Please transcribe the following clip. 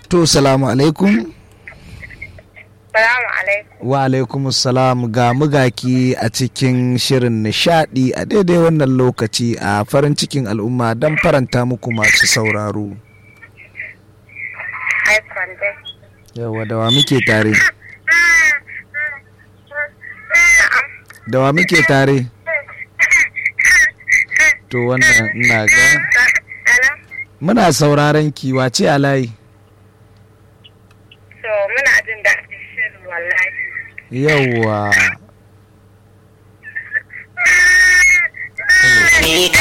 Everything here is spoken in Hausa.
to salamu alaikum Salamu alaikum. wa alaikum salam ga mugaki a cikin shirin nishadi a daidai wannan lokaci a farin cikin al'umma don faranta muku masu sauraro Haifan dai. yawa da wa muke tare da wa muke tare to wannan ina ga Hello? muna sauraron ki wace a layi So, muna jin daɗin shirin wallahi. yawwa